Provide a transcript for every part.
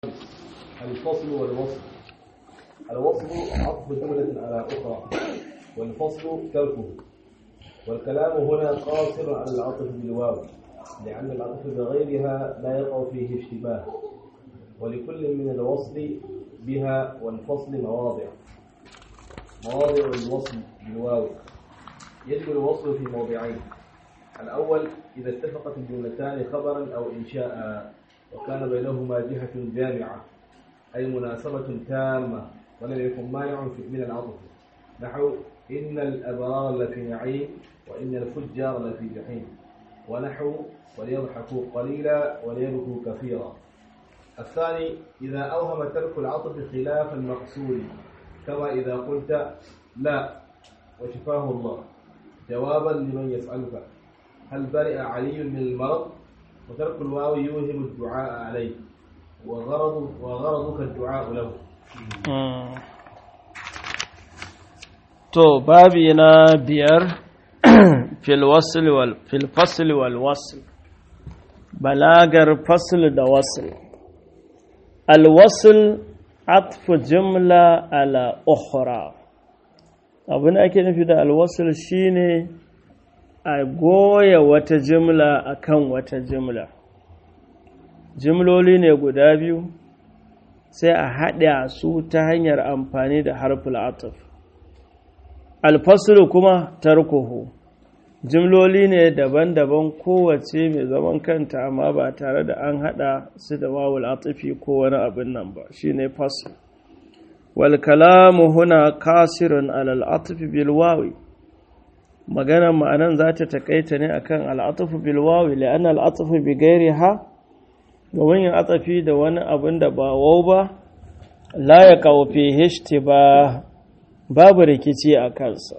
الفصل والوصل الوصل عطف جملة على أخرى والفصل تركه والكلام هنا قاصر على العطف بالواو لأن العطف بغيرها لا يقع فيه اشتباه ولكل من الوصل بها والفصل مواضع مواضع الوصل بالواو يجب الوصل في موضعين الأول إذا اتفقت الجملتان خبرا أو إنشاء وكان بينهما جهة جامعة أي مناسبة تامة ولم يكن مانع من العطف نحو إن الأبرار لفي نعيم وإن الفجار لفي جحيم ونحو وليضحكوا قليلا وليبكوا كثيرا الثاني إذا أوهم ترك العطف خلاف المقصود كما إذا قلت لا وشفاه الله جوابا لمن يسألك هل برئ علي من المرض وترك الواو يوهم الدعاء عليه وغرض وغرضك الدعاء له to babi na biyar fil fasl wal wasl balagar fasl da wasl al wasl atfu jumla ala ukhra abin da ake nufi da al wasl shine a goya wata jumla akan wata jumla jimloli ne guda biyu sai a haɗa su ta hanyar amfani da harful atuf alfasulu kuma tarkuhu jimloli ne daban-daban kowace mai zaman kanta amma ba tare da an haɗa su da wawul atufi ko wani abin nan ba shine fasul wal kalamu huna kasirun alal atufi bil wawi maganar ma'anan za ta takaita ne akan al'atufu bil wawi la'anna al'atufu bi gairiha domin yin atsafi da wani abin da ba wau ba la ya kawfe hishti ba babu rikici a kansa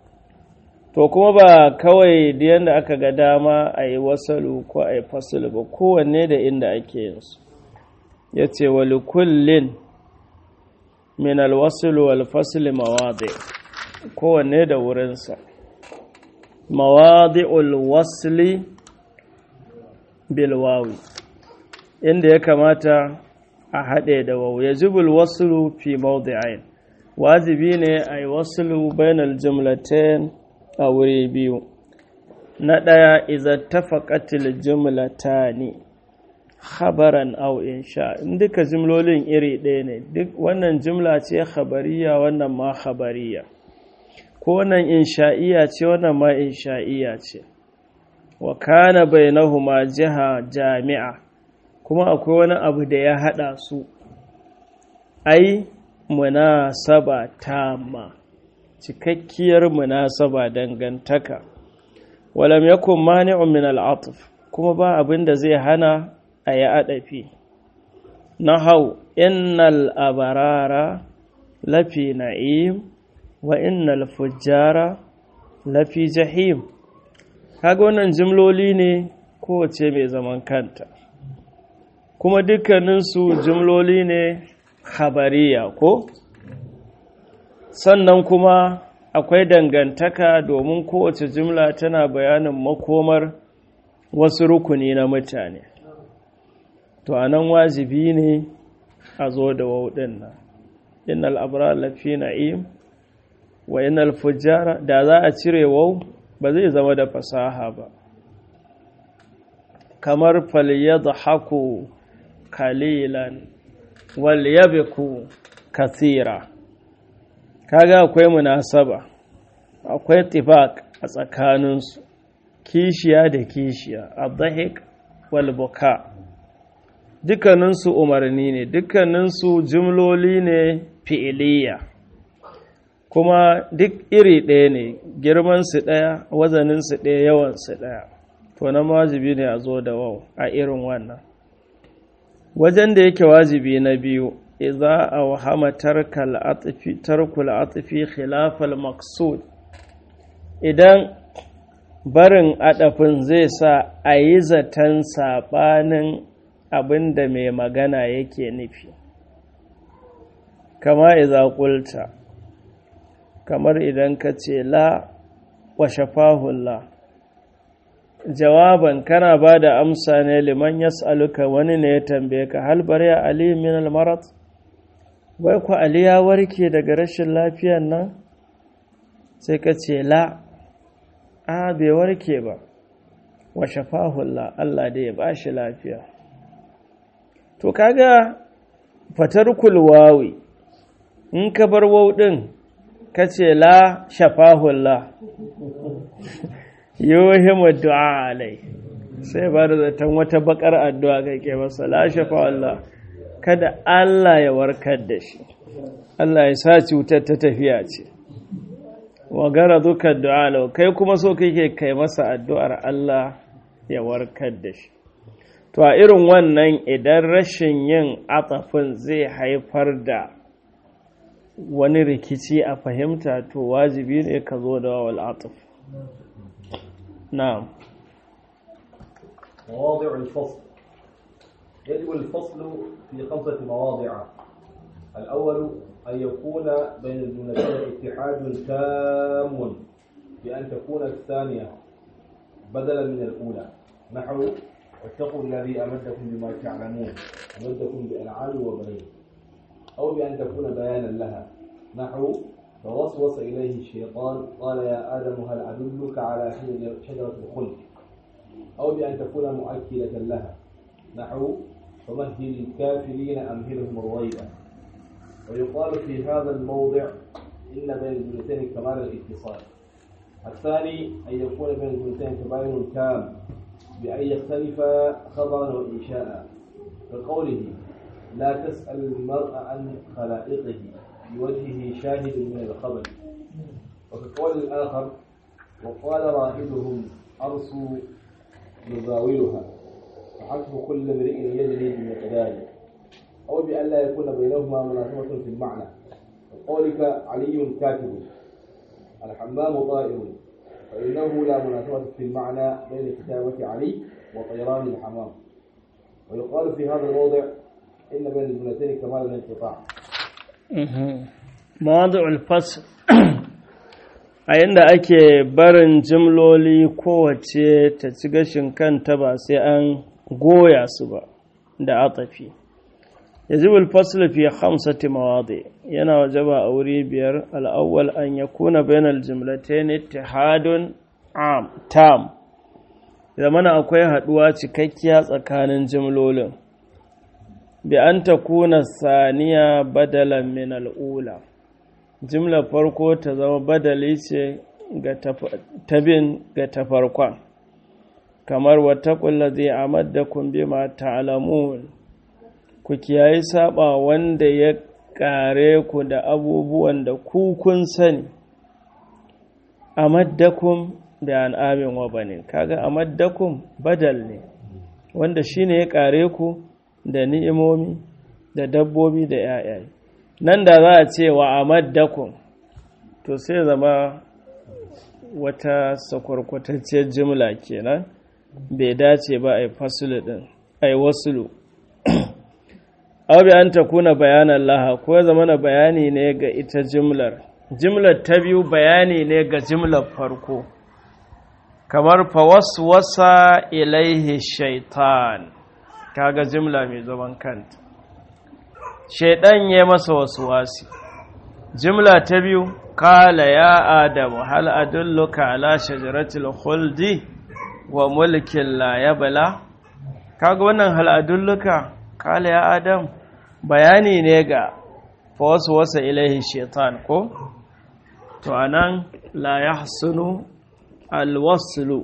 to kuma ba kawai da yadda aka ga dama a yi wasalu ko a yi fasalu ba kowanne da inda ake yinsu ya ce wali kullin min alwasulu wal fasili mawadi kowanne da wurinsa mawadi ulwasili bilwawi inda ya kamata a haɗe da wau ya jibul wasulu fi mawdi'ain wajibi ne a yi wasulu bainal jumlatain a wuri biyu na ɗaya iza tafaqatil jumlatani khabaran aw insha in duka jumlolin iri ɗaya ne duk wannan jumla ce khabariya wannan ma khabariya ko wannan insha'iya ce wannan ma insha'iya ce wa kana bainahuma jiha jami'a kuma akwai wani abu da ya haɗa su ai munasaba tamma cikakkiyar munasaba dangantaka walam yakun mani'un min al'atuf kuma ba abin da zai hana a yi adafi nahau innal abarara lafi na'im wa innal fujjara lafi jahim kaga wannan jimloli ne kowace mai zaman kanta kuma dukkaninsu jimloli ne habariya ko sannan kuma akwai dangantaka domin kowace jimla tana bayanin makomar wasu rukuni na mutane to a nan wajibi ne a zo da wauɗin nan innal abra lafi na'im wa innal fujjara da za a cire wau ba zai zama da fasaha ba kamar falyadhaku kalilan wal yabku kathira kaga akwai munasaba akwai tifaq a tsakaninsu kishiya da kishiya adhahik wal buka dukkaninsu umarni ne dukkaninsu jumloli ne fi'iliya kuma duk iri ɗaya ne girmansu ɗaya wazaninsu ɗaya yawansu ɗaya to na wajibi ne a zo da wau a irin wannan wajen da yake wajibi na biyu idza awhama tarkal atfi tarkul atfi khilafal maqsud idan barin adafin zai sa a yi zaton sabanin abin da mai magana yake nufi kama idza qulta kamar idan ka ce la wa shafahullah jawaban kana ba da amsa ne liman yas'aluka wani ne ya tambaye ka hal bari ali min al-marad wai ku ali ya warke daga rashin lafiyan nan sai ka ce la a bai warke ba wa shafahullah Allah da ya bashi lafiya to kaga fatarkul wawi in ka bar wau din ka ce la shafahullah yohimu du'a alai sai ba da zaton wata bakar addu'a kake masa la shafahullah kada Allah ya warkar da shi Allah ya sa cutar ta tafiya ce wa gara duka du'a lau kai kuma so kake kai masa addu'ar Allah ya warkar da shi to a irin wannan idan rashin yin atafin zai haifar da wani rikici a fahimta to wajibi ne ka zo da wawal ataf na'am مواضع الفصل يجب الفصل في خمسة مواضع الأول أن يكون بين الجملتين اتحاد تام بأن تكون الثانية بدلا من الأولى نحو واتقوا الذي أمدكم بما تعلمون أمدكم بأنعام وبنين أو بأن تكون بيانا لها نحو فوسوس إليه الشيطان قال يا آدم هل أدلك على شجرة الخلد أو بأن تكون مؤكدة لها نحو فمهل الكافرين أمهلهم رويدا ويقال في هذا الموضع إن بين الجملتين كمال الاتصال الثاني أن يكون بين الجملتين تباين تام بأن يختلف خبرا وإنشاء كقوله لا تسأل المرء عن خلائقه بوجهه شاهد من الخبر وكقول الآخر وقال راحلهم أرسوا يزاولها فحسب كل امرئ يجري بمقداره أو بأن لا يكون بينهما مناسبة في المعنى وقولك علي كاتب الحمام طائر فإنه لا مناسبة في المعنى بين كتابة علي وطيران الحمام ويقال في هذا الموضع إن بين الجملتين كمال الانقطاع مواضع الفصل a yadda ake barin jimloli kowace ta ci gashin kanta ba sai an goya su ba da atafi يجب الفصل في خمسة مواضع ينا وجب أوري بير الأول أن يكون بين الجملتين اتحاد عام تام إذا من أكوي هدوى تككيا سكان جملول بأن تكون الثانية بدلا من الأولى جملة فرقو تزم بدلي تبين تفرقا kamar wataƙun lazi a maddakun bima ta'lamun ku kiyaye saba wanda ya ƙare ku da abubuwan da ku kun sani a maddakun da al'amin wa bane kaga a maddakun badal ne wanda shine ya ƙare ku da ni'imomi da dabbobi da ‘ya'yayi nan da za a ce wa a maddakun to sai zama wata sakwarkwatacciyar jimla kenan bai dace ba a yi fasulu ɗin a yi wasulu aure an ta kuna bayanan laha ko ya zama na bayani ne ga ita jimlar jimlar ta biyu bayani ne ga jimlar farko kamar fawaswasa ilaihi shaitan kaga jimla mai zaman kanta shaidan ya masa wasu wasi jimla ta biyu kala ya adamu hal adulluka ala shajaratul khuldi wa mulkin la yabla kaga wannan hal adulluka kala ya adam bayani ne ga wasu wasa ilaihi shaitan ko to anan la yahsunu alwaslu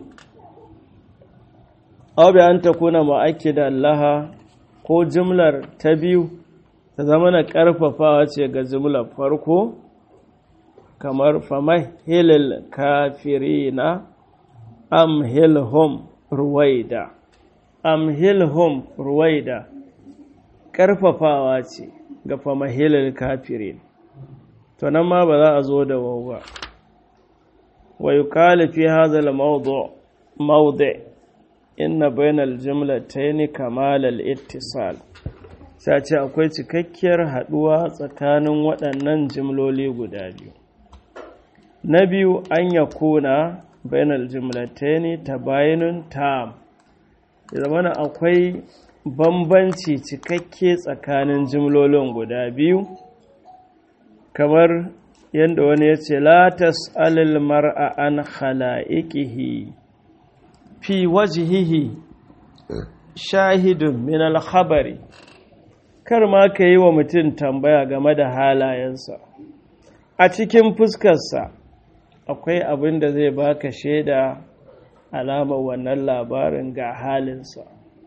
aw bi an takuna mu'akkidan laha ko jumlar ta biyu ta zama na karfafawa ce ga jumlar farko kamar famahilil kafirina amhilhum ruwaida amhilhum ruwaida ƙarfafawa ce ga famahilil kafirin to nan ma ba za a zo da wau ba wa yuqalu fi hadha al-mawdu' mawdi' inna bayna al-jumlatayn kamal al-ittisal sai ce akwai cikakkiyar haduwa tsakanin waɗannan jimloli guda biyu na biyu an yakuna bainal jumlataini tabayinun tam zamana akwai bambanci cikakke tsakanin jimlolin guda biyu kamar yadda wani ya ce la tas'alil mar'a an khala'iqihi fi wajhihi shahidun min al-khabari kar ma ka yi wa mutum tambaya game da halayensa a cikin fuskarsa akwai abin da zai baka shaida alamar wannan labarin ga halinsa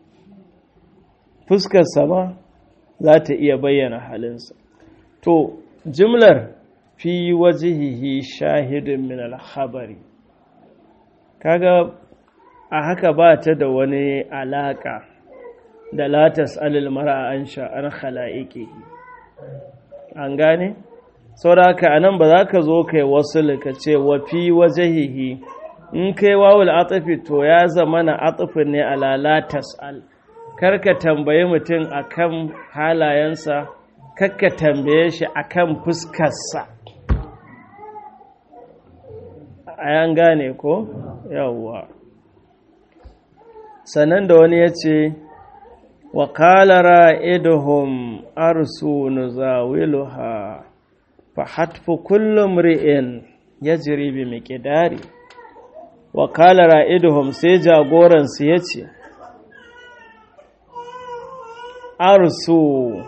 fuskarsa ma za ta iya bayyana halinsa to jimlar fi wajihihi shahidun min al-khabari kaga a haka ba ta da wani alaka da latas alil mara an sha'ar khala'iƙi an gane? sauraka a nan ba za ka zo kai wasu ka ce wafi wajahihi in kai wawul atafi to ya zama na atafin ne ala latas al karka tambaye mutum akan halayensa kakka tambaye shi akan fuskarsa a yan gane ko yawwa sannan da wani ya ce wa kala ra'iduhum arsu nuzawiluha fa hatfu kullum ri'in ya jiri bi miƙidari wa kala ra'iduhum sai jagoransu ya ce arsu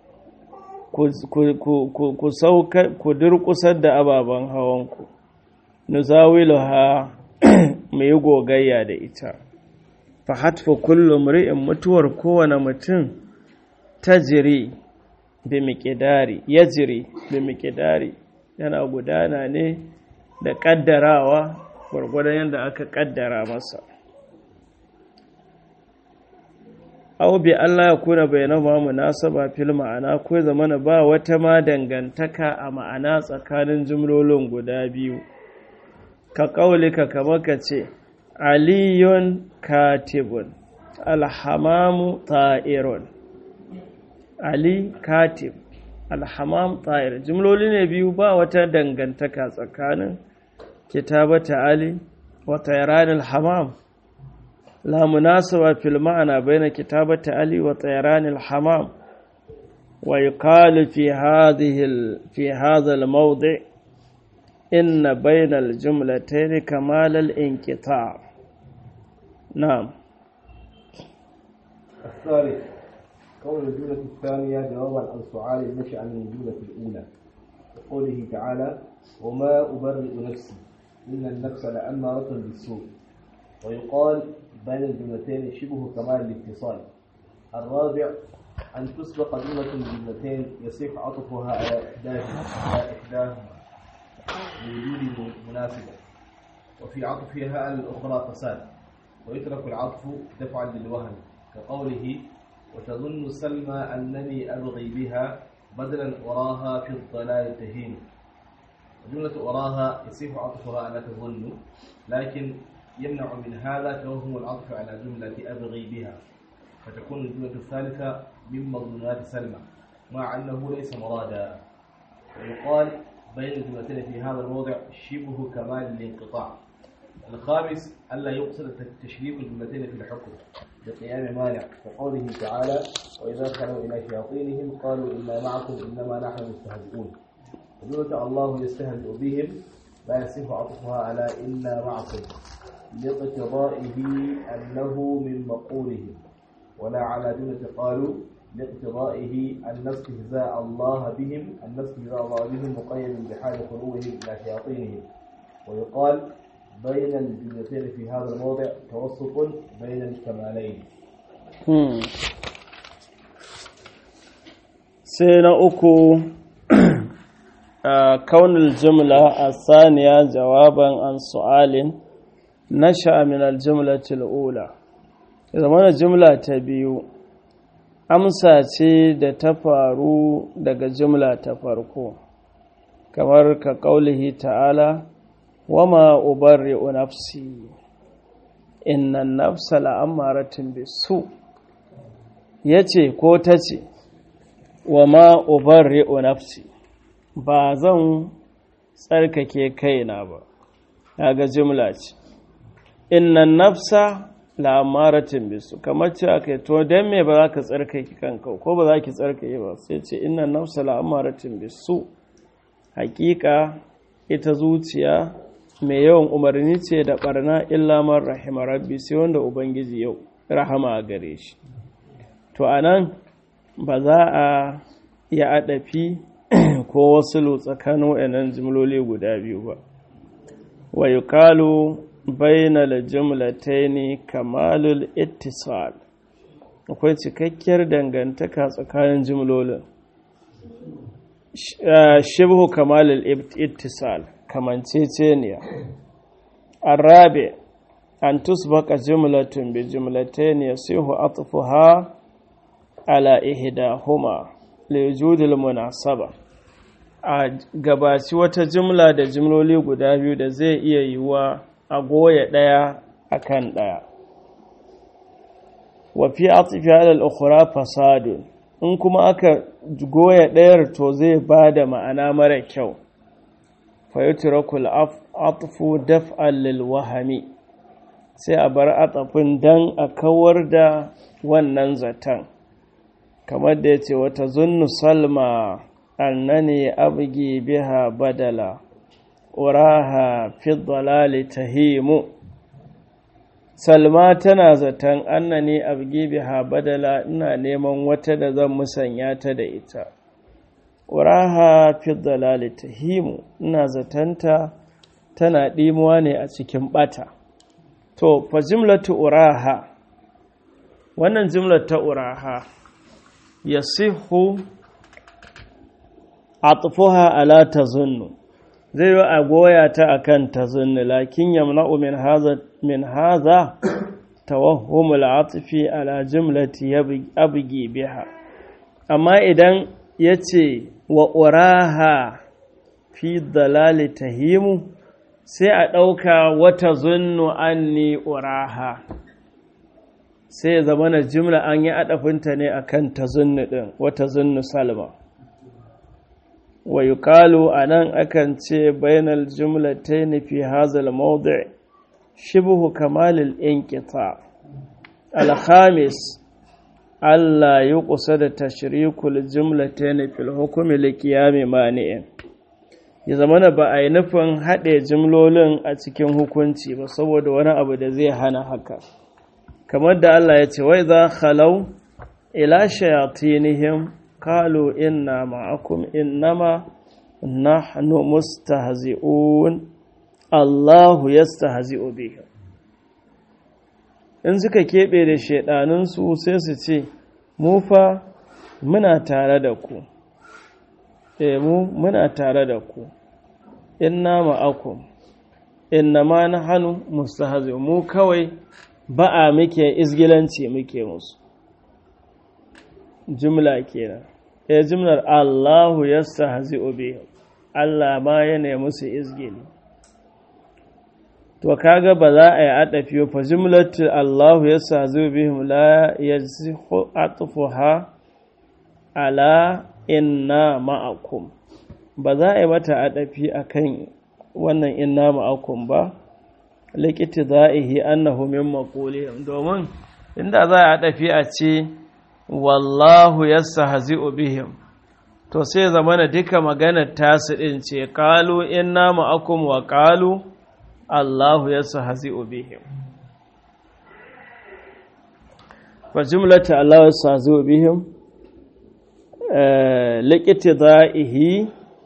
ku saukar ku durƙusar da ababen hawanku nuzawiluha mai gogayya da ita fa hatfa kullum ri'in mutuwar kowane mutum ta jiri da miƙidari ya jiri da miƙidari yana gudana ne da ƙaddarawa gwargwadon yadda aka ƙaddara masa au bi Allah ya kuna bayanama munasaba fil ma'ana ko zamana ba wata ma dangantaka a ma'ana tsakanin jumlolin guda biyu ka kaulika kamar ka ce aliyun katibun alhamamu ta'irun ali katib alhamam ta'ir jumloli ne biyu ba wata dangantaka tsakanin kitabata ali wa tayran alhamam la munasaba fil ma'ana baina kitabata ali wa tayran alhamam wa yuqalu fi hadhihi fi hadha almawdi' inna bayna aljumlatayn kamal alinqita' نعم الثالث كون الجملة الثانية جوابا عن سؤال نشأ من الجملة الأولى وقوله تعالى وما أبرئ نفسي إن النفس لأمارة بالسوء ويقال بين الجملتين شبه كمال الاتصال الرابع أن تسبق جملة الجملتين يصح عطفها على إحداهما على إحداهما لوجود مناسبة وفي عطفها على الأخرى فساد ويترك العطف دفعا للوهن كقوله وتظن سلمى أنني أبغي بها بدلا أراها في الضلال تهين وجملة أراها يصح عطفها على تظن لكن يمنع من هذا توهم العطف على جملة أبغي بها فتكون الجملة الثالثة من مضمونات سلمى مع أنه ليس مرادا ويقال بين الجملتين في هذا الوضع شبه كمال الانقطاع الخامس ألا يقصد تشريف الجملتين في الحكم لقيام مانع كقوله تعالى وإذا خلوا إلى شياطينهم قالوا إنا معكم إنما نحن مستهزئون وجملة الله يستهزئ بهم لا يصح عطفها على إنا معكم لاقتضائه أنه من مقولهم ولا على جملة قالوا لاقتضائه أن استهزاء الله بهم أن استهزاء الله بهم مقيد بحال خلوهم إلى شياطينهم ويقال بين الجملتين في هذا الموضع توسط بين الكمالين سينا أكو كون الجملة الثانية جوابا عن سؤال نشأ من الجملة الأولى إذا ما الجملة تبيو amsa ce da ta faru daga jumla ta farko kamar ka ƙaulihi ta'ala wama ubarri'u nafsi innan nafsa la'amaratin bisu yace ko tace wama ubarri'u nafsi ba zan tsarkake kaina ba kaga jumla ce inna nafsa la'amaratin bisu kamar cewa kai to dan me ba za ka tsarkake kanka ko ba za ki tsarkake ba sai ce inna nafsa la'amaratin bisu hakika ita zuciya mai yawan umarni ce da barna illa man rahima rabbi sai wanda ubangiji yau rahama a gare shi to anan ba za a ya adafi ko wasu tsakanin waɗannan jimloli guda biyu ba wa yuqalu bainal jumlataini kamalul ittisal akwai cikakkiyar dangantaka tsakanin jimlolin shibhu kamalul ittisal kamanceceniya arabe an tusbaka jumlatun bi jumlataini yasihu atfuha ala ihdahuma liwujudil munasaba a gabaci wata jumla da jimloli guda biyu da zai iya yiwuwa a goya ɗaya a kan ɗaya wafi a tafi alal ukura fasadun in kuma aka goya ɗayar to zai ba da ma'ana mara kyau fayuturakul atfu daf'an lil wahami sai a bar atafin dan a kawar da wannan zaton kamar da ya ce wata zunnu salma annani abgi biha badala uraha fi dalali tahimu salma tana zaton annani abgi biha badala ina neman wata da zan musanya ta da ita uraha fi dalali tahimu ina zatanta tana ɗimuwa ne a cikin bata to fa jimlatu uraha wannan jimlar ta uraha yasihu atfuha ala tazunnu zai yi a goya ta akan tazunnu lakin yamna'u min hadha min hadha tawahhum al'atfi ala jumlati abgi biha amma idan yace wa uraha fi dalali tahimu sai a ɗauka wata zunnu anni uraha sai zama na jimla an yi adafinta ne akan ta zunnu ɗin wata zunnu salma wa yuqalu anan akan ce bainal jumlatayn fi hazal mawdi' shibhu kamal al-inqita al-khamis alla yuqsad tashrikul jumlatayn fil hukmi liqiyami mani'in ya zamana ba a yi nufin haɗe jimlolin a cikin hukunci ba saboda wani abu da zai hana haka kamar da Allah ya ce wai za khalau ila shayatinihim qalu inna ma'akum innama nahnu mustahzi'un Allahu yastahzi'u bihim in suka keɓe da shaiɗanunsu sai su ce mu fa muna tare da ku e mu muna tare da ku inna ma'akum inna ma na hannu mustahzi mu kawai ba a muke izgilanci muke musu jumla kenan ya jumlar Allahu yastahzi bihim Allah ma yana musu izgili to kaga ba za a yi adafi fa jumlatu Allahu yastahzi bihim la yasihu atfuha ala inna ma'akum ba za a yi mata adafi akan wannan inna ma'akum ba likiti za'ihi annahu min maqulihim domin inda za a adafi a ce wallahu yastahzi'u bihim to sai zamana duka maganar tasu din ce qalu inna ma'akum wa qalu Allahu yastahzi'u bihim fa jumlatu Allahu yastahzi'u bihim liƙitida'ihi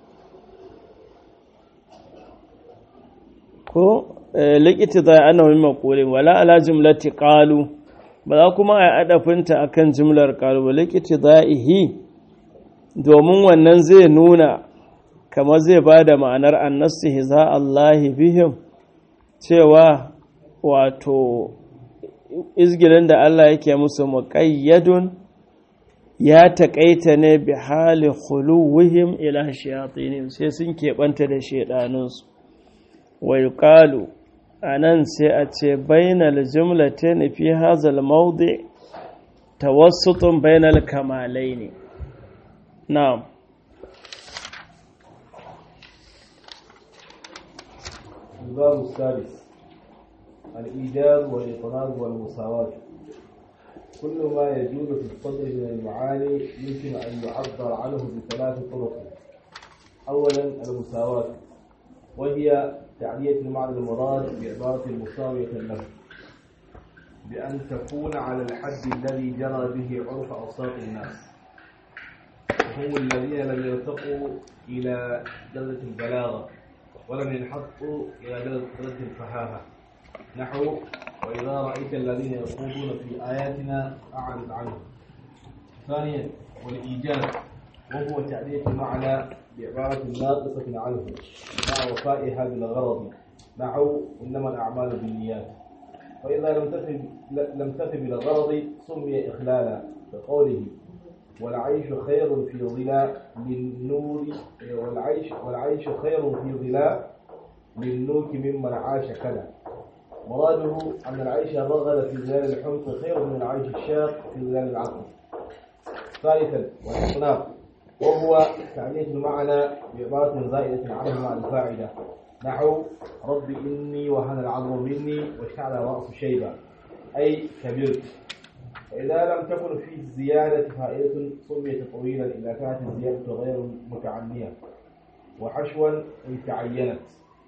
ko liƙitida'i annahu min maqulin wala ala jumlati qalu ba za kuma a adafinta akan jumlar qalu ba liƙitida'ihi domin wannan zai nuna kamar zai ba da ma'anar annasihi za Allahi bihim cewa wato izgilin da Allah yake musu muƙayyadun ya taƙaita ne bi hali khuluwihim ila shayatinihim sai sun keɓanta da shaiɗanunsu wa yuqalu anan sai a ce bainal jumlatain fi hazal mawdi tawassutun bainal kamalaini na'am الباب السادس الإيجاز والإطناب والمساواة كل ما يجوز في الصدر من المعاني يمكن أن يعبر عنه بثلاث طرق أولا المساواة وهي تعدية المعنى المراد بعبارة مساوية له بأن تكون على الحد الذي جرى به عرف أوساط الناس هم الذين لم يرتقوا إلى درجة البلاغة ولم ينحطوا إلى درجة الفهاهة نحو وإذا رأيت الذين يخوضون في آياتنا أعرض عنهم ثانيا والإيجاز وهو تعدية المعنى بعبارة ناقصة عنه مع وفائها بالغرض نحو إنما الأعمال بالنيات وإذا لم تفي لم تفي بالغرض سمي إخلالا كقوله والعيش خير في ظلال للنور والعيش والعيش خير في ظلال للنوك ممن عاش كذا مراده أن العيش الرغد في ظلال الحمق خير من العيش الشاق في ظلال العقل ثالثا والإطلاق وهو تعليق المعنى بعبارة زائدة عنه مع الفاعلة نحو رب إني وهن العظم مني واشتعل رأس شيبا أي كبرت فإذا لم تكن في الزيادة فائدة سميت طويلا إذا كانت الزيادة غير متعنية وحشوا إن تعينت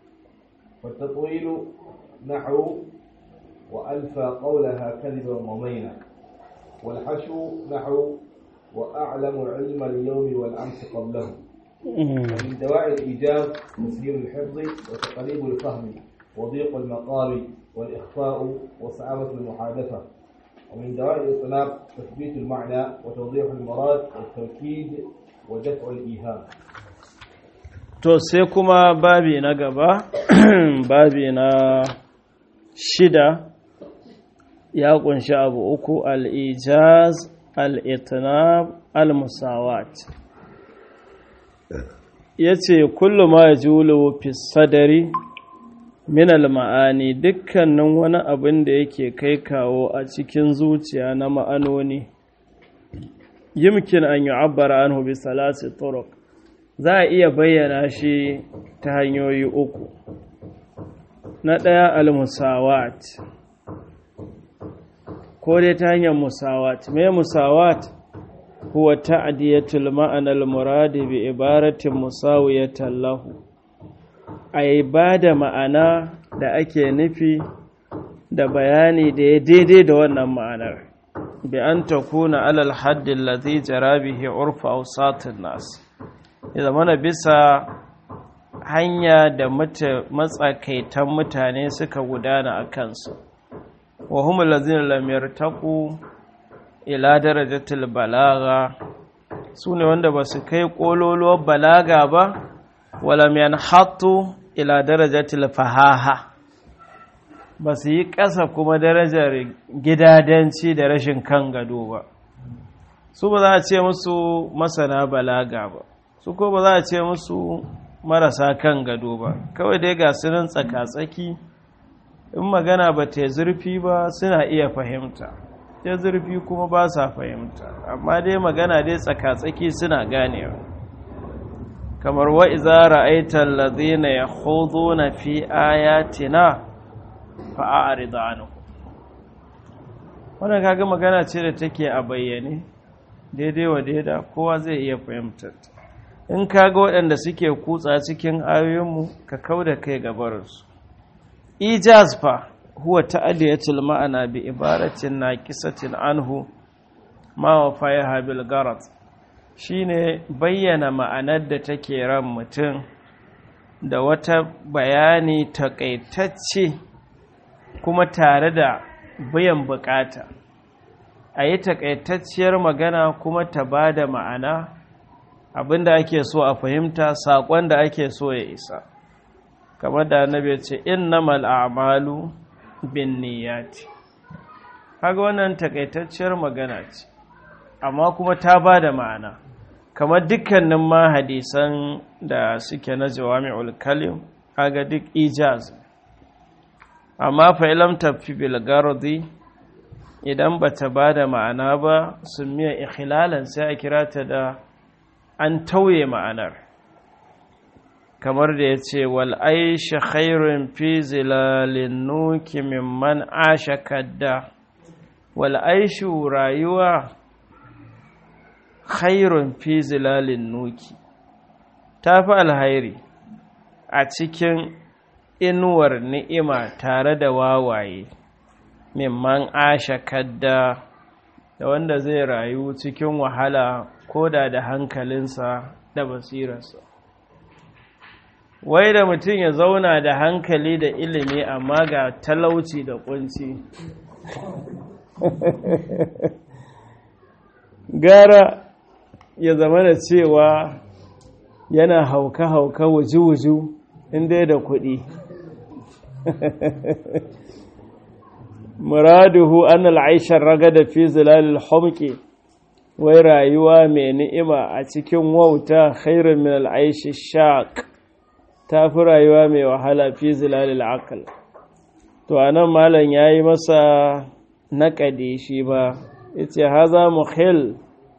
والتطويل نحو وألفى قولها كذبا ومينا والحشو نحو وأعلم علم اليوم والأمس قبله ومن دواعي الإيجاب تسهيل الحفظ وتقريب الفهم وضيق المقام والإخفاء وصعابة المحادثة ومن دواعي الإطلاق تثبيت المعنى وتوضيح المراد والتوكيد ودفع الإيهام to sai kuma babi na gaba babi na shida ya kunshi abu uku al-ijaz al-itnab al-musawat yace kullu ma yajulu fi sadari min al-ma'ani dukkanin wani abin da yake kai kawo a cikin zuciya na ma'anoni yumkin an yu'abbara anhu bi salasi turuq za a iya bayyana shi ta hanyoyi uku na ɗaya al-musawat ko dai ta hanyar musawat me musawat huwa ta'diyatul ma'ana al-muradi bi ibaratin musawiyatan lahu ai bada ma'ana da ake nufi da bayani da ya daidai da wannan ma'anar bi an takuna alal haddi alladhi jara bihi urfa awsatin nas ya zamana bisa hanya da matsakaitan mutane suka gudana a kansu wa hum allazina lam yartaqu ila darajatil balagha sune wanda ba su kai kololuwar balaga ba wala yanhatu ila darajatil fahaha ba su yi ƙasa kuma darajar gidadanci da rashin kan gado ba su ba za a ce musu masana balaga ba su ko ba za a ce musu marasa kan gado ba kawai dai ga sunan tsaka-tsaki in magana ba ta zurfi ba suna iya fahimta ta zurfi kuma ba sa fahimta amma dai magana dai tsaka-tsaki suna ganewa kamar wa iza ra'aital ladhina yakhuduna fi ayatina fa'arid anhu wannan kaga magana ce da take a bayyane daidai wa daida kowa zai iya fahimtar in kaga waɗanda suke kutsa cikin ayoyinmu ka kauda kai gabarinsu ijaz fa huwa ta'adiyatul ma'ana bi ibaratin naqisatin anhu ma wa fayaha bil garad shine bayyana ma'anar da take ran mutum da wata bayani takaitacce kuma tare da biyan bukata a yi takaitacciyar magana kuma ta ba da ma'ana abinda ake so a fahimta saƙon da ake so ya isa kamar da annabi ce innamal a'malu bin niyyati kaga wannan takaitacciyar magana ce amma kuma ta ba da ma'ana kamar dukkanin ma hadisan da suke na jawami'ul kalim kaga duk ijaz amma fa ilam tafi bil gardi idan bata ba da ma'ana ba sun miya ikhilalan sai a kira ta da an tauye ma'anar kamar da ya ce wal aisha khairun fi zilalin nuki mimman asha kadda wal aishu rayuwa khairun fi zilalin nuki ta fi alhairi a cikin inuwar ni'ima tare da wawaye mimman asha kadda da wanda zai rayu cikin wahala koda da hankalinsa da basirarsa wai da mutum ya zauna da hankali da ilimi amma ga talauci da kunci gara ya zama da cewa yana hauka-hauka wuju-wuju inda da kuɗi muraduhu an al'aishar raga da fi zilalil homke wai rayuwa mai ni'ima a cikin wauta khairun min al'aishi shaq ta fi rayuwa mai wahala fi zilalil akal to anan malam ya yi masa naƙade shi ba ya ce haza muhil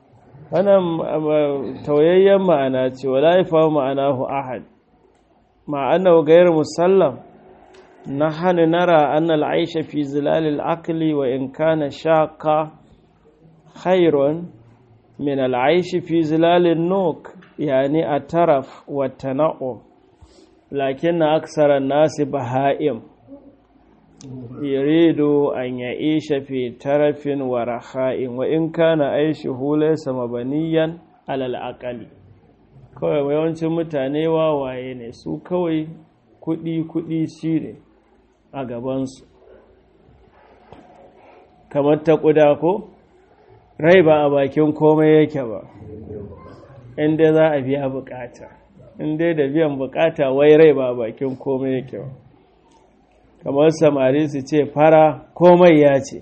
wannan tauyayyen ma'ana ce wala ya fa ma'anahu ahad ma'ana gairar musallam na hannu nara an al'aisha fi zilalil akali wa in kana shaƙa khairun min al'aishi fi zilalil nuk yani a taraf wa tana'um lakin na aksarar nasi baha'im yuridu an ya'isha fi tarafin wa raha'in wa in kana aishuhu laysa mabaniyan alal aqali kawai yawancin mutane wawaye ne su kawai kudi kudi shine a gabansu kamar ta kuda ko rai ba a bakin komai yake ba inda za a biya bukata inda da biyan bukata wai rai ba a bakin komai yake ba kamar samari su ce fara komai ya ce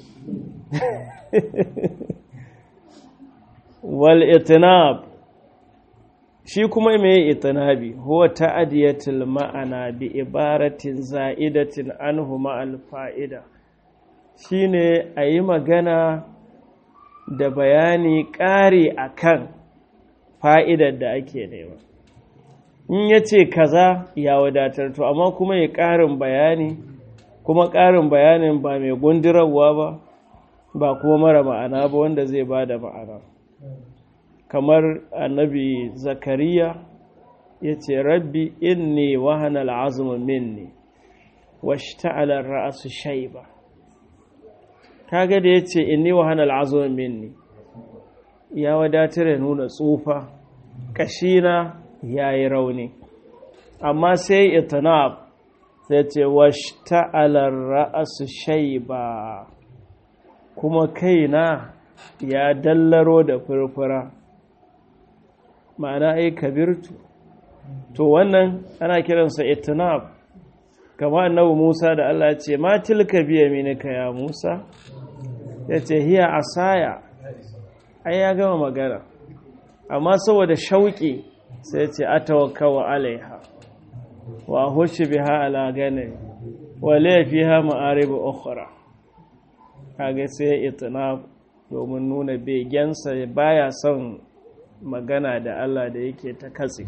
wal itinab shi kuma mai itinabi huwa ta'adiyatul ma'ana bi ibaratin za'idatin anhu ma'al fa'ida shine a yi magana da bayani ƙari akan fa'idar da ake nema in ya ce kaza ya wadatar to amma kuma ya ƙarin bayani kuma ƙarin bayanin ba mai gundirarwa ba ba kuma mara ma'ana ba wanda zai ba da ma'ana kamar annabi zakariya ya ce rabbi inni wahana al'azumin minni washta'ala ra'asu shaiba kaga da ya ce inni wahana al'azumin minni ya wadatar ya nuna tsufa kashina ya yi rauni amma sai itinab sai ce washta'alar ra'asu shaiba kuma kaina ya dallaro da furfura ma'ana ai kabirtu to wannan ana kiransa itinab kama annabi Musa da Allah ya ce ma tilka biya minika ya Musa ya ce hiya asaya ai ya gama magana amma saboda shauƙi sai ce atawakkawa alaiha wa hushi biha ala ganin wa laifiha ma'arib ukhra kage sai itinab domin nuna begensa baya son magana da Allah da yake ta katse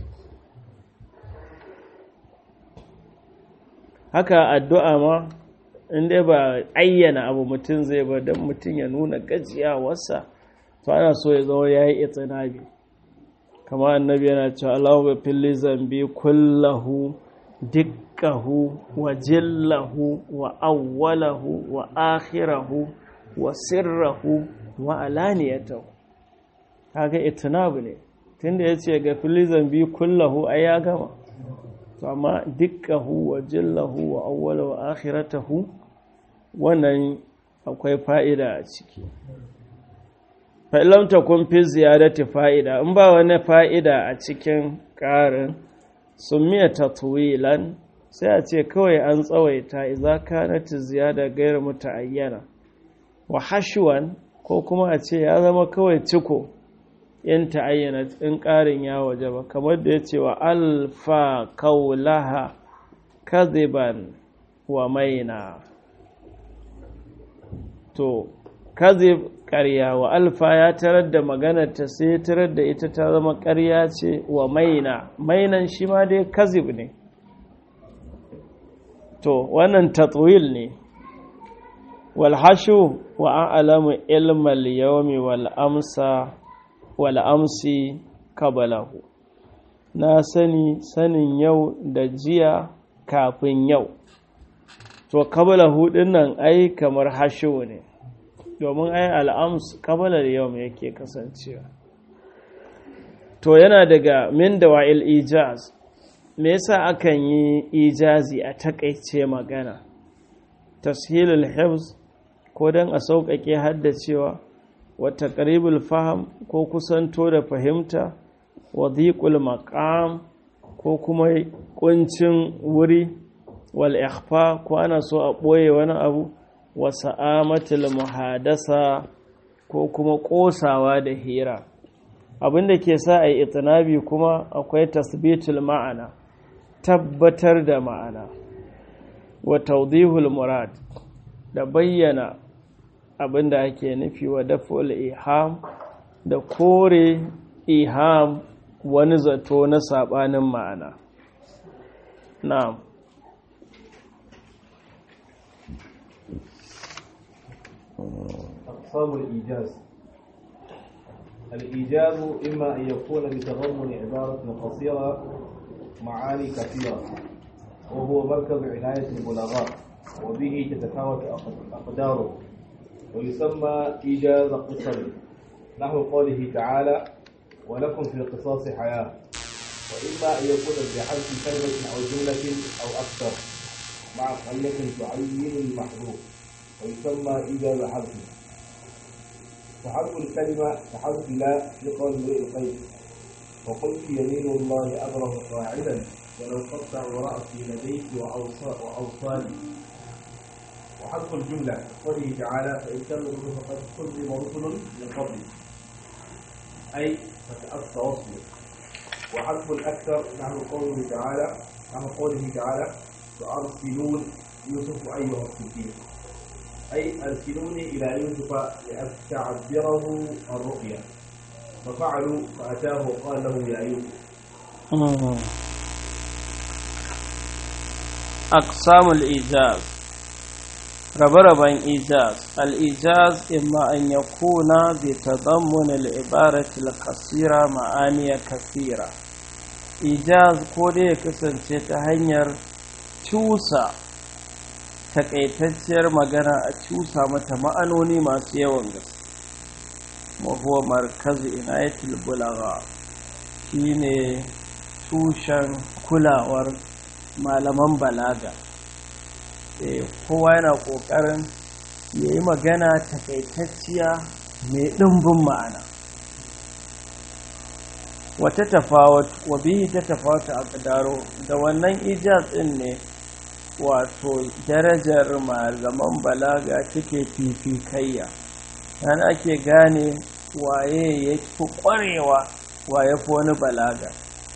haka addu'a ma inda ba ayyana abu mutum zai ba don mutum ya nuna gajiyawarsa to ana so ya zama ya yi itinabi kama annabi yana cewa Allah ba fili zambi kullahu dukkahu wa jillahu wa awwalahu wa akhirahu wa sirrahu wa alaniyatahu kaga itinabu ne tunda yace ga fili zambi kullahu ai ya gama to amma dukkahu wa jillahu wa awwalahu wa akhiratahu wannan akwai fa'ida a ciki fa'ilam ta kun fi ziyarati fa'ida in ba wani fa'ida a cikin ƙarin sun miya tatwilan sai a ce kawai an tsawaita iza kanati ziyada gairar muta ayyana wa hashuwan ko kuma a ce ya zama kawai ciko in ta'ayyana in ƙarin ya waje ba kamar da ya ce wa alfa kaulaha kaziban wa maina to kazib ƙarya wa alfa ya tarar da maganar ta sai tarar da ita ta zama ƙarya ce wa maina mainan shi ma dai kazib ne to wannan tatwil ne walhashu wa an alamu ilmal yawmi wal amsa wal amsi kabalahu na sani sanin yau da jiya kafin yau to kabalahu din nan ai kamar hashu ne domin ai al'ams kabalar yau yake kasancewa to yana daga min dawa'il ijaz me yasa akan yi ijazi a takaice magana tashilul hifz ko don a sauƙaƙe haddacewa wata ƙaribul faham ko kusanto da fahimta wa dhiqul maqam ko kuma ƙuncin wuri wal ikhfa ko ana so a ɓoye wani abu wa sa'amatul muhadasa ko kuma ƙosawa da hira abinda ke sa a yi itinabi kuma akwai tasbitul ma'ana tabbatar da ma'ana wa tawdihul murad da bayyana abin da ake nufi wa daful iham da kore iham wani zato na sabanin ma'ana na'am أقسام الإيجاز الإيجاز إما أن يكون بتضمن عبارة قصيرة معاني كثيرة وهو مركز عناية البلاغات وبه تتفاوت أقداره ويسمى إيجاز قصر نحو قوله تعالى ولكم في القصاص حياة وإما أن يكون بحذف كلمة أو جملة أو أكثر مع قرية تعين المحذوف ويسمى إيجاز حذف وحذف الكلمة كحذف لا في قول امرئ القيس وقلت يمين الله أبره قاعدا ولو قطع رأسي لديك وأوصالي وحذف الجملة قوله تعالى فإن كذبوا فقد كذب رسل من قبل أي فتأسى وصله وحذف الأكثر نحو قوله تعالى نحو قوله تعالى فأرسلون يوسف أيها السكين أي أرسلوني إلى يوسف لأستعبره الرؤيا ففعلوا فأتاه وقال له يا يوسف أقسام الإيجاز ربربا إيجاز الإيجاز إما أن يكون بتضمن العبارة القصيرة معاني كثيرة إيجاز كودي كسن تهنير توسع takaitacciyar magana a cusa mata ma'anoni masu yawan gaske mahuwa markazu inayatul bulaga shine tushen kulawar malaman balaga kowa yana ƙoƙarin ya yi magana takaitacciya mai ɗimbin ma'ana wata tafawat wa bihi ta tafawata a ƙadaro da wannan ijaz ɗin ne wato darajar malaman balaga take fifikayya dan ake gane waye ya fi ƙwarewa waye fi wani balaga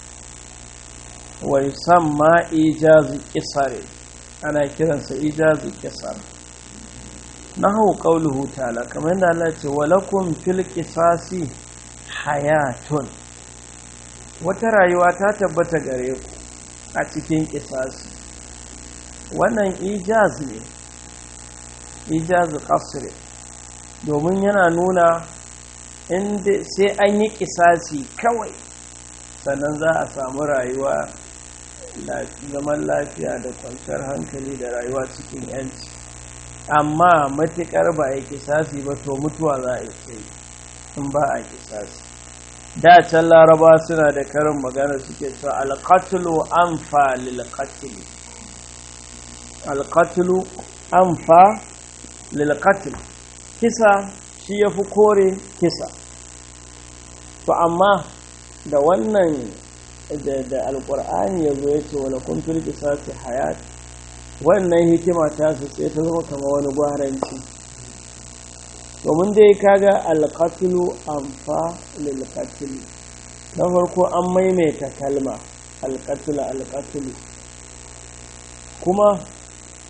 wai san ma ijazu kisare ana kiransa ijazu kisar na hau ƙauluhu ta'ala kamar yadda Allah ce walakum fil qisasi hayatun wata rayuwa ta tabbata gare ku a cikin kisasi wannan ijaz ne ijaz kasri domin yana nuna inda sai an yi kisasi kawai sannan za a samu rayuwa zaman lafiya da kwanciyar hankali da rayuwa cikin yanci amma matuƙar ba a yi kisasi ba to mutuwa za a yi sai in ba a kisasi da can laraba suna da karin magana suke cewa alƙatulu anfa lil qatl alƙatulu anfa lil qatl kisa shi yafi kore kisa to amma da wannan da alƙur'ani ya zo ya ce wala kun fil qisasi hayat wannan hikima ta su sai ta zama kamar wani gwaranci domin dai kaga alƙatulu amfa lilƙatulu na farko an maimaita kalma alƙatulu alƙatulu kuma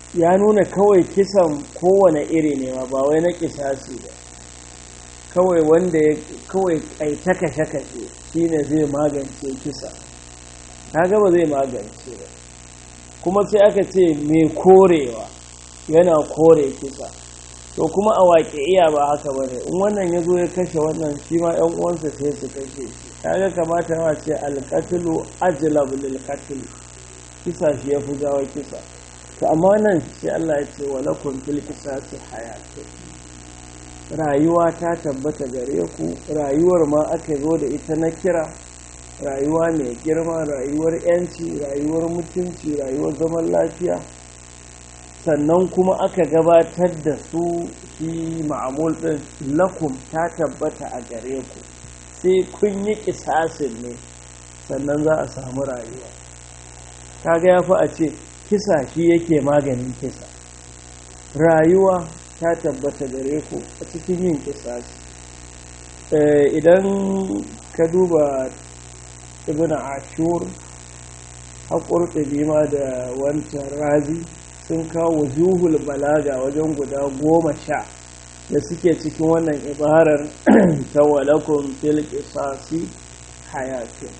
ya nuna kawai kisan kowane iri ne ma ba wai na kisasi ba kawai wanda ya kawai kaita kashe-kashe shine zai magance kisa kaga ba zai magance ba kuma sai aka ce mai korewa yana kore kisa to kuma a waƙe iya ba haka ba ne in wannan ya zo ya kashe wannan shi ma ‘yan uwansa sai su kashe shi kaga kamata ma ce alƙatulu ajlab lil qatl kisa shi ya fi jawo kisa to amma wannan sai Allah ya ce wa lakum fil qisasi hayatun rayuwa ta tabbata gare ku rayuwar ma aka zo da ita na kira rayuwa mai girma rayuwar yanci rayuwar mutunci rayuwar zaman lafiya sannan kuma aka gabatar da su shi ma'amul ɗin lakum ta tabbata a gare ku sai kun yi kisasin ne sannan za a samu rayuwa kaga ya fi a ce kisa shi yake maganin kisa rayuwa ta tabbata gare ku a cikin yin kisasi idan ka duba ibn ashur haƙur ma da wancan razi sun kawo zuhul balaga wajen guda goma sha da suke cikin wannan ibarar ta walakun fil qisasi hayatun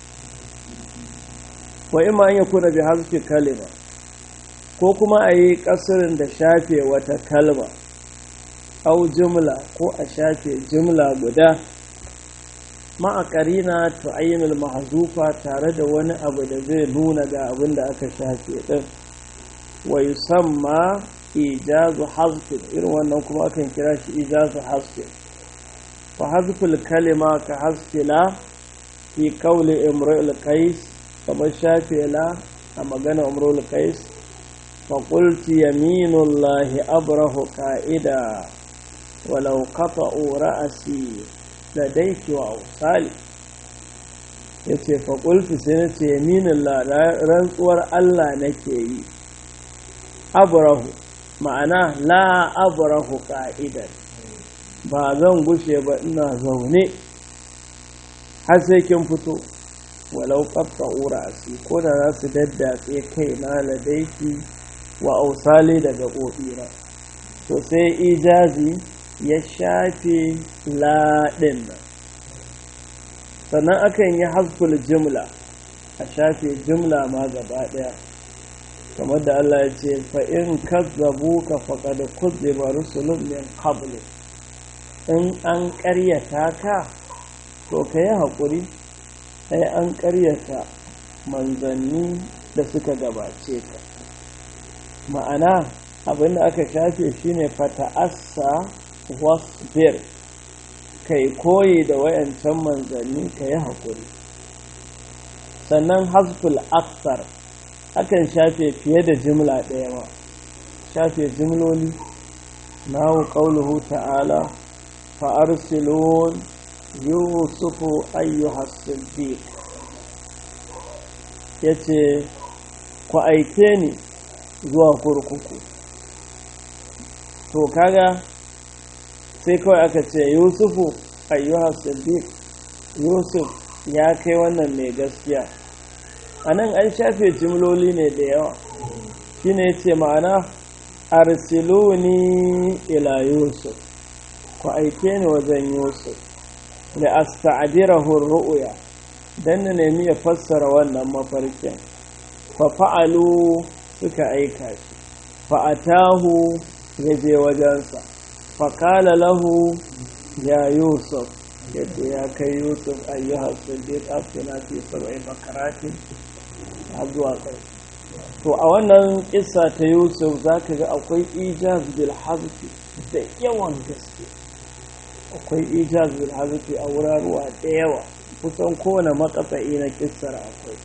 wa imma an yakuna bi hazfi kalima ko kuma a yi ƙasirin da shafe wata kalma au jumla ko a shafe jumla guda ma'a ƙarina tu'ayyinul mahzufa tare da wani abu da zai nuna ga abin da aka shafe ɗin wa yusamma ijazu hazfin irin wannan kuma akan kira shi ijazu hazfin fa hazful kalima ka hazfila fi qawli imrul qais kamar shafe la a magana imrul qais fa qulti yaminullahi abrahu qa'ida walau qata'u ra'asi ladaiki wa ausali yace fa qulti sai nace yaminullah rantsuwar Allah nake yi abrahu ma'ana la abrahu ka'idan ba zan gushe ba ina zaune har sai kin fito walau qatta urasi ko da za su daddatse kai na ladaiki wa ausali daga ƙoƙina to sai ijazi ya shafe laɗin nan sannan akan yi hasful jimla a shafe jimla ma gaba ɗaya kamar da Allah ya ce fa'in kazzabu ka faƙa da kuzziba rusulun min qablu in an ƙaryata ka to ka yi haƙuri ai an ƙaryata manzanni da suka gabace ka ma'ana abin da aka shafe shine fata'assa wasbir kai koyi da wayancan manzanni ka yi haƙuri sannan hasful aksar akan shafe fiye da jimla ɗaya ma shafe jimloli nahu ƙauluhu ta'ala fa'arsilun yusufu ayyuhas siddiq ya ce ku aike ni zuwa kurkuku to kaga sai kawai aka ce yusufu ayyuhar siddiq yusuf ya kai wannan mai gaskiya a nan an shafe jimloli ne da yawa shi ne ce ma'ana arsiluni ila yusuf ku aike ni wajen yusuf da asta'adirahu ru'ya dan na nemi ya fassara wannan mafarkin fa fa'alu suka aika shi fa'atahu ya je wajensa faƙala lahu ya yusuf yadda ya kai yusuf ayyuhar sadiq afina fi sab'i bakaratin a zuwa kai to a wannan kissa ta yusuf za ka ga akwai ijaz bil hazfi da yawan gaske akwai ijaz bil hazfi a wuraruwa da yawa kusan kowane makasai na kissar akwai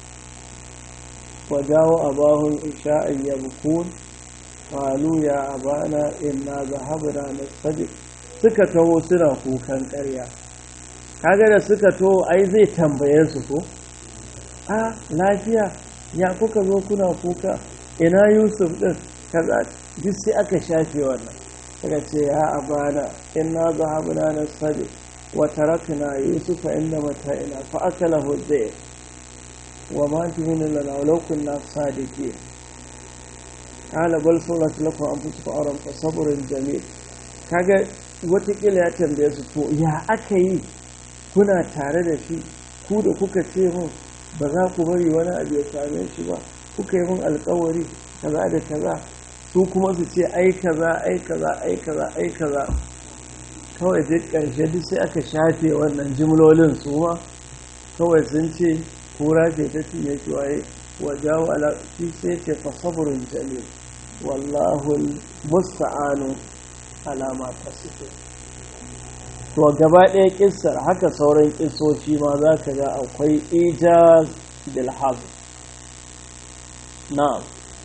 wajawo abahun isha'in yabkun qalu ya abana inna zahabna nastabiq suka taho suna kukan ƙarya kaga da suka taho ai zai tambaye su ko a lafiya ya kuka zo kuna kuka ina yusuf din kaza duk sai aka shafe wannan suka ce ya abana inna zahabna nastabiq wa tarakna yusufa inda mata'ina fa akalahu dhayr wa ma tuhinu lana walau kunna sadiqin qala bal surat lakum anfusukum aram fa sabrun jamil kaga watakila ya tambaye su to ya aka yi kuna tare da shi ku da kuka ce mun ba za ku bari wani abu ya same shi ba kuka yi mun alkawari kaza da kaza su kuma su ce ai kaza ai kaza ai kaza ai kaza kawai duk ƙarshe duk sai aka shafe wannan jimlolin su ma kawai sun ce kura ce ta cinye kiwaye wa jawo ala shi sai ce fa sabrun jamil wallahu musta'anu alama ta to gaba ɗaya kissar haka sauran kissoshi ma za ka ga akwai ijaz bil na'am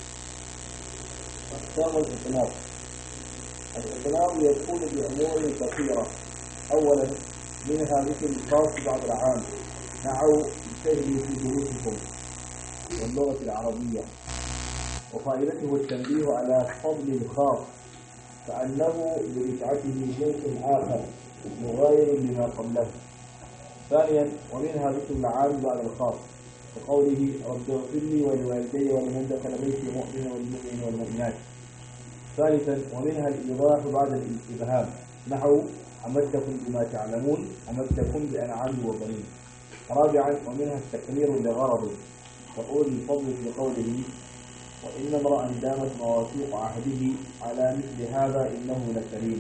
أقسام الإطلاق الإطلاق يكون بأمور كثيرة أولا منها مثل الخاص بعد العام نحو اجتهدوا في دروسكم واللغة العربية وفائدته التنبيه على فضل الخاص كأنه برفعته جنس آخر مغاير لما قبله ثانيا ومنها ذكر العام بعد الخاص كقوله رب اغفر لي ولوالدي ولمن دخل بيتي مؤمنا والمؤمن والمؤمنات ثالثا ومنها الايضاح بعد الابهام نحو امدكم بما تعلمون امدكم بانعام وبنين رابعا ومنها التكرير لغرض وقول الفضل في قوله وان امرا دامت مواثيق عهده على مثل هذا انه لكريم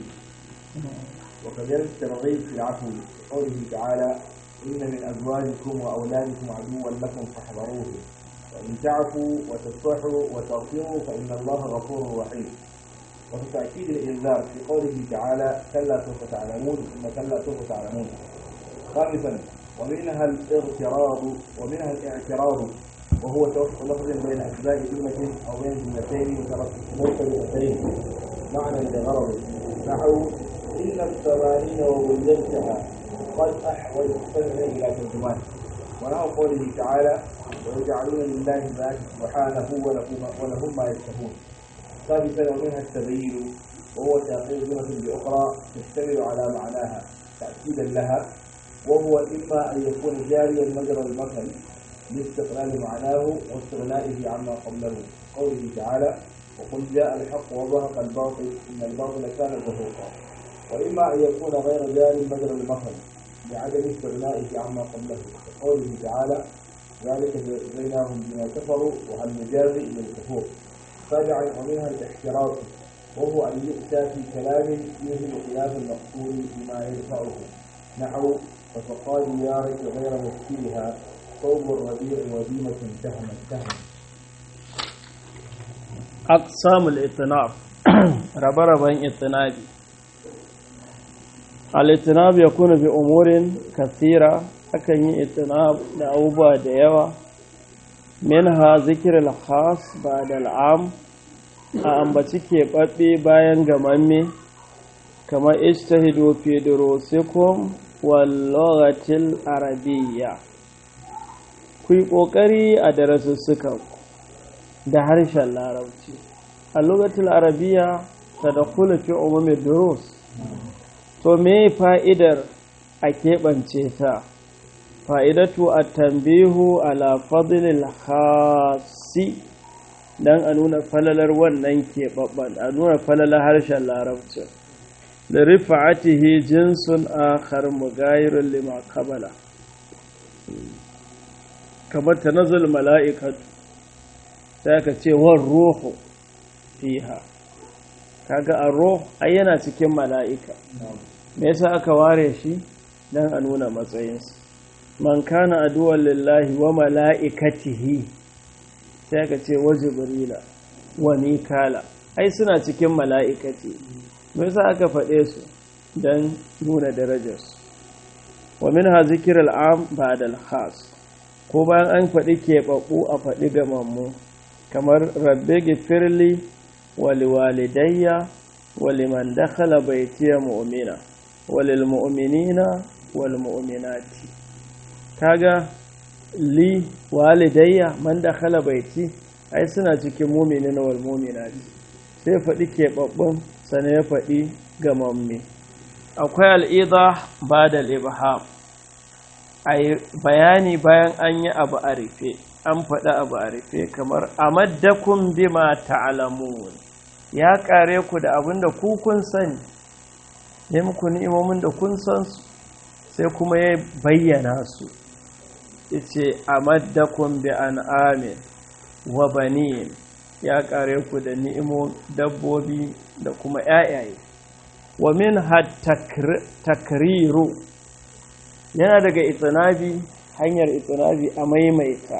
وكذلك الترغيب في العفو قوله تعالى إن من أزواجكم وأولادكم عدوا لكم فاحذروه وإن تعفوا وتصفحوا وتغفروا فإن الله غفور رحيم وفي تأكيد الإنذار في قوله تعالى كلا سوف تعلمون ثم كلا سوف تعلمون خامسا ومنها الاغتراب ومنها الاعتراض وهو توفق لفظ بين أجزاء جملة أو بين جملتين مرتبطتين معنى لغرض نحو إن الثمانين وبلغتها قد أحوج السمع إلى ترجمان ونحو قوله تعالى ويجعلون لله ما سبحانه ولهم ما يشتهون ثالثا ومنها التبين وهو تأخير جملة بأخرى تشتمل على معناها تأكيدا لها وهو إما أن يكون جاريا مجرى المثل لاستقلال معناه واستغنائه عما قبله قوله تعالى وقل جاء الحق وظهق الباطل إن الباطل كان زهوقا وإما أن يكون غير جار مجرى المثل لعدم استغنائه عما قبله قوله تعالى ذلك جزيناهم بما كفروا وهل نجازي للكفور سابعا ومنها الاحتراز وهو ان يؤتى في كلام يوهم خلاف المقصود بما يدفعه نحو ففقاد ديارك غير مسكيها ثوب الربيع وديمة تهم تهم أقسام الإطناب ربربا إطنابي al-itinab ya kuna bi umurin kasira akan yi itinab da abubuwa da yawa minha zikir al-khas ba da al'am a ambaci keɓaɓɓe bayan gamamme kamar ishtahidu fi durusikum wal lughatil arabiyya ku yi ƙoƙari a darasussukan da harshen larabci a lugatul arabiyya ta da kula fi umumin durus to me fa'idar a keɓance ta fa'idatu a tambihu ala fadlil khasi don a nuna falalar wannan keɓaɓɓen a nuna falalar harshen larabcin da rifa'atihi jinsun akhar mugayirun lima kabala kamar ta nazul mala'ikatu sai ka ce wan ruhu fiha kaga a ruh ai yana cikin mala'ika me yasa aka ware shi dan a nuna matsayinsa man kana aduwan lillahi wa mala'ikatihi sai ka ce wa jibrila wa mikala ai suna cikin mala'ikati me yasa aka faɗe su dan nuna darajarsu wa minha zikr al'am ba'da al-khas ko bayan an faɗi keɓaɓɓu a faɗi gamammu kamar rabbi gifirli waliwalidayya waliman dakhala baitiya mu'mina walil mu'minina wal mu'minati kaga li walidayya man dakhala baiti ai suna cikin mu'minina wal mu'minati sai faɗi keɓaɓɓun sana ya faɗi gamammi akwai al'ida ba da ibham a bayani bayan an yi abu a rufe an faɗi abu a rufe kamar amaddakum bima ta'lamun ya kare ku da abin da ku kun sani ya muku ni'imomin da kun san su sai kuma ya bayyana su yace amaddakum bi an'amin wa banin ya kare ku da ni'imo dabbobi da kuma ƴaƴaye wa min takriru yana daga itsinabi hanyar itsinabi a maimaita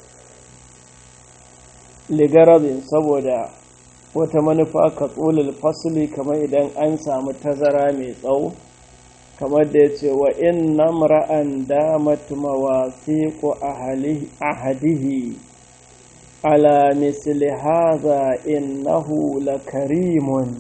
ligarabin saboda wata manufa ka tsolil fasili kamar idan an samu tazara mai tsawo kamar da ya ce wa inna mra'an damat mawasiqu ahadihi ala misli hadha innahu lakarimun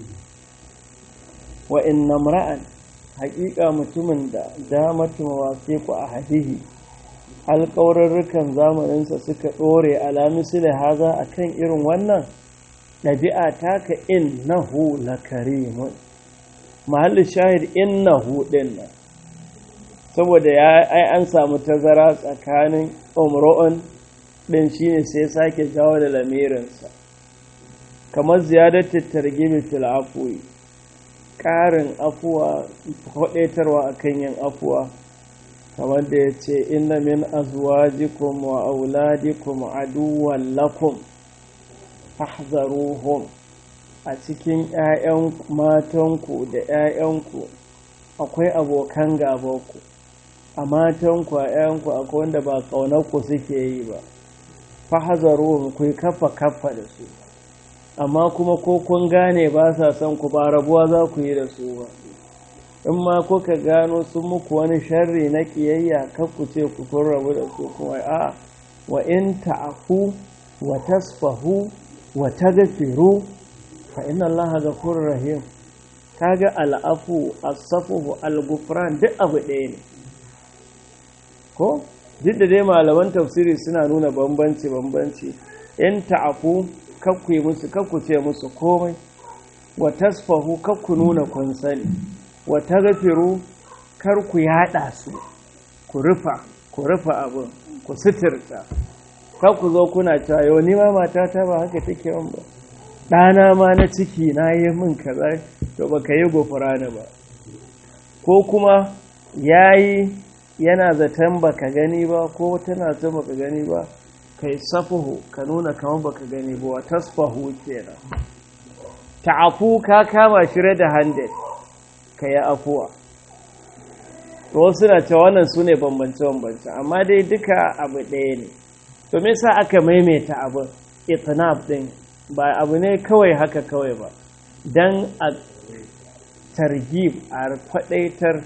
wa inna mra'an haƙiƙa mutumin da damatu mawasiqu ahadihi alƙawarurrukan zamaninsa suka ɗore ala misli haza akan irin wannan ɗabi'a taka innahu lakarimun mahallin shahid innahu ɗin nan saboda ya ai an samu tazara tsakanin umro'un ɗin shine sai sake jawo da lamirinsa kamar ziyadatar targibi fil afwi ƙarin afuwa kwaɗaitarwa akan yin afuwa kamar da ya ce inna min azwajikum wa auladikum aduwwan lakum fahzaruhum a cikin 'ya'yan matanku da 'ya'yanku akwai abokan gabanku a matanku a 'ya'yanku akwai wanda ba ƙaunarku suke yi ba fahzaruhum ku kafa kafa da su amma kuma ko kun gane ba sa son ku ba rabuwa za ku yi da su ba in ma kuka gano sun muku wani sharri na ƙiyayya kan ku ce ku kun rabu da su kuma a wa in ta'afu wa tasfahu wa tagfiru fa inna allaha ghafurur rahim kaga al'afu as-safuhu al-ghufran duk abu ɗaya ne ko duk da dai malaman tafsiri suna nuna bambanci bambanci in ta'afu kakku yi musu kakku ce musu komai wa tasfahu kakku nuna kun sani wa tagfiru kar ku yada su ku rufa ku rufa abin ku suturta kar ku zo kuna cewa yau ni ma matata ba haka take min ba ɗana ma na ciki na yi min kaza to baka yi gofurana ba ko kuma yayi yana zaton baka gani ba ko tana zaton baka gani ba kai safahu ka nuna kamar baka gani ba wa tasfahu kenan ta'afu ka kama shi da handed ka yi afuwa to suna cewa wannan su ne bambance-bambance amma dai duka abu ɗaya ne to me sa aka maimaita abin itinab ɗin ba abu ne kawai haka kawai ba don a targib a kwaɗaitar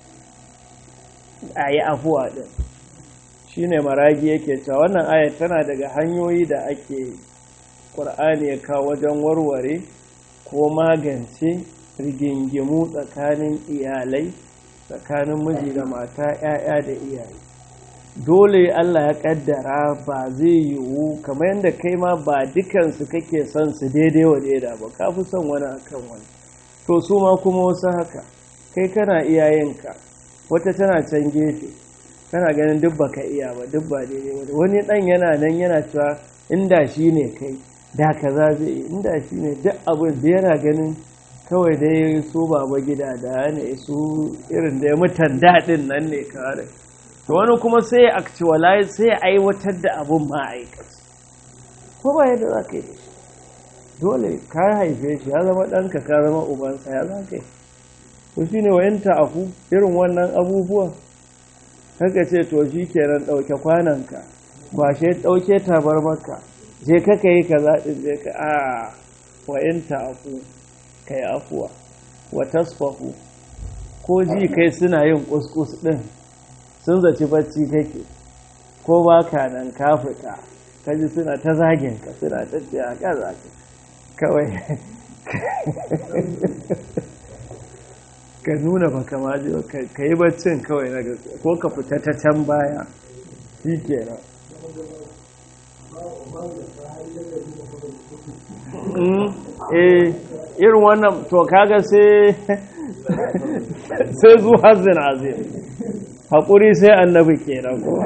a yi afuwa ɗin shi ne maragi yake cewa wannan ayat tana daga hanyoyi da ake ƙur'ani ya kawo wajen warware ko magance rigingimu tsakanin iyalai tsakanin miji da mata 'ya'ya da iyaye dole Allah ya kaddara ba zai yiwu kamar yadda kai ma ba dukansu kake son su daidai wa daida ba ka fi son wani akan wani to su ma kuma wasu haka kai kana iyayenka wata tana can gefe kana ganin duk baka iya ba duk ba daidai ba wani dan yana nan yana cewa inda shi ne kai da kaza zai yi inda shi ne duk abin da yana ganin kawai dai su baba gida da ne su irin da ya mutan daɗin nan ne kare to wani kuma sai ya actualize sai ya aiwatar da abun ma'aikaci ko ba yadda za ka yi da shi dole ka haife shi ya zama ɗanka ka zama ubansa ya za ka yi to shi ne wayanta afu irin wannan abubuwan kaka ce to shi kenan ɗauke kwananka ba shi ɗauke tabarmarka je ka ka yi ka zaɗin je ka a wayanta afu ka yi afuwa wa tasfahu ko ji kai suna yin kuskus ɗin sun zaci bacci kake ko ba ka nan ka fita ka ji suna ta zagin ka suna ta ce a ka zaki kawai ka nuna ba kama ji ka yi baccin kawai na ko ka fita ta can baya shi kenan eh irin wannan to kaga sai sai zu hazin azim haƙuri sai annabi kenan ko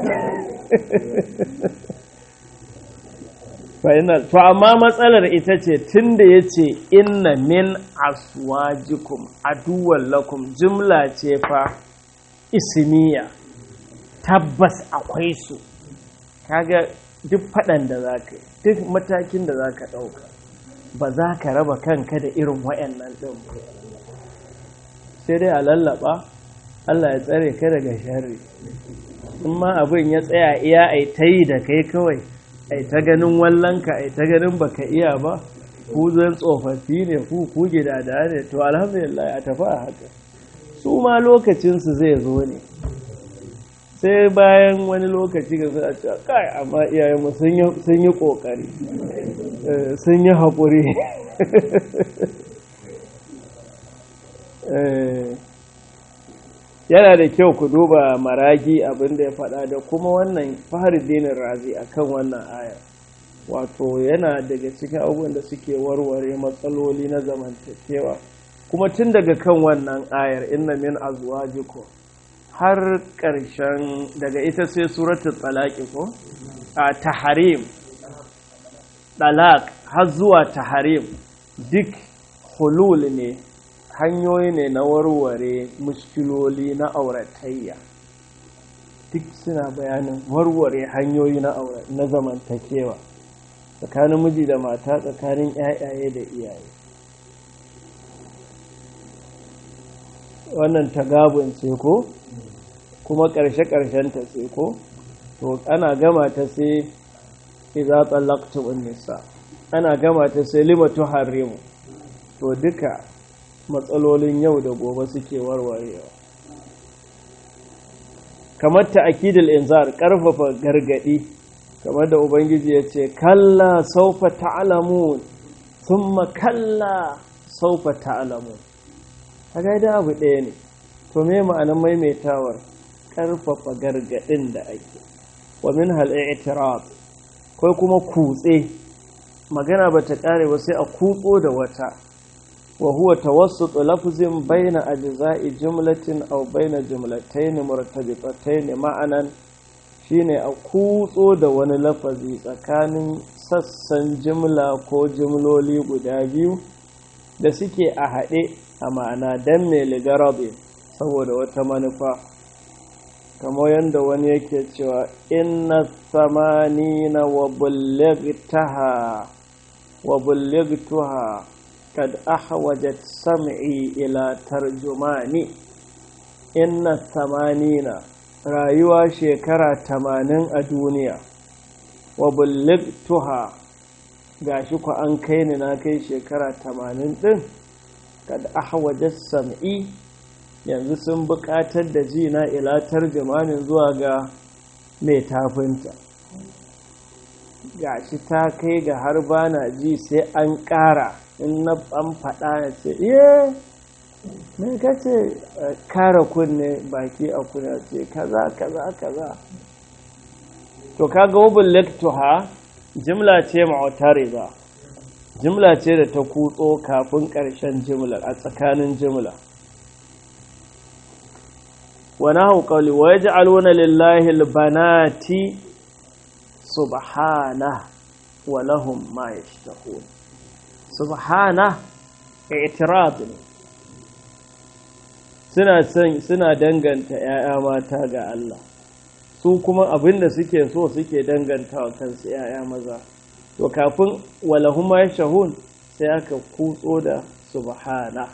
to amma matsalar ita ce tun da ya ce inna min aswajikum aduwan lakum jimla ce fa ismiya tabbas akwai su kaga duk faɗan da za ka yi duk matakin da za ka ɗauka ba za ka raba kanka da irin wayannan ɗin sai dai a lallaba Allah ya tsare ka daga sharri in ma abin ya tsaya iya ai ta yi da kai kawai ai ta ganin wallanka ai ta ganin baka iya ba ku zan tsofaffi ne ku ku gidada ne to alhamdulillah a tafi a haka su ma lokacinsu zai zo ne sai bayan wani lokaci ga sai a ce kai amma iyayenmu sun yi kokari sun yi haƙuri yana da kyau ku duba maragi abinda ya faɗa da kuma wannan dinin razi akan wannan aya wato yana daga cikin abubuwan da suke warware matsaloli na zamantakewa kuma tun daga kan wannan ayar inna min azwajikum har ƙarshen daga ita sai suratul talaqi ko a taharim talaq har zuwa taharim duk hulul ne hanyoyi ne na warware muskiloli na auratayya duk suna bayanin warware hanyoyi na na zamantakewa tsakanin miji da mata tsakanin yayaye da iyaye wannan tagabun ce ko kuma ƙarshe ta ce ko to ana gama ta sai iza tsallaktum nisa ana gama ta sai lima tuharrimu to duka matsalolin yau da gobe suke warwarewa kamar ta akidul inzar karfafa gargadi kamar da ubangiji ya ce kalla saufa ta'lamun thumma kalla saufa ta'lamun kaga da abu ɗaya ne to me ma'anar maimaitawar karfafa gargadin da ake wa min hal i'tirab kai kuma kutse magana bata kare ba sai a kutso da wata وهو توسط لفظ بين أجزاء جملة أو بين جملتين مرتبطتين معنا shine a kutso da wani lafazi tsakanin sassan jimla ko jimloli guda biyu da suke a haɗe a ma'ana don mai ligarabe saboda wata manufa kamar yadda wani yake cewa inna samanina wa bulligtaha wa bulligtuha قد أحوجت سمعي إلى ترجماني إن الثمانين rayuwa shekara tamanin a duniya wa bulligtuha gashi ku an kai ni na kai shekara tamanin din kad ahwaja sam'i yanzu sun buƙatar da ji na ila tarjumanin zuwa ga mai tafinta gashi ta kai ga har bana ji sai an ƙara in na an faɗa ya ce iye me ka ce kara kunne baki a kuna ce kaza kaza kaza to kaga wubin lektuha jimla ce ma'autariza jimla ce da ta kutso kafin ƙarshen jimlar a tsakanin jimla wani hauƙali wa ya ji alwuna lillahi albanati subhana wa lahum ma ya shi subhana i'tirad ne suna suna danganta ‘ya'ya mata ga Allah su kuma abinda suke so suke danganta wa kansu ‘ya'ya maza to kafin walahuma shahun sai aka kutso da subhana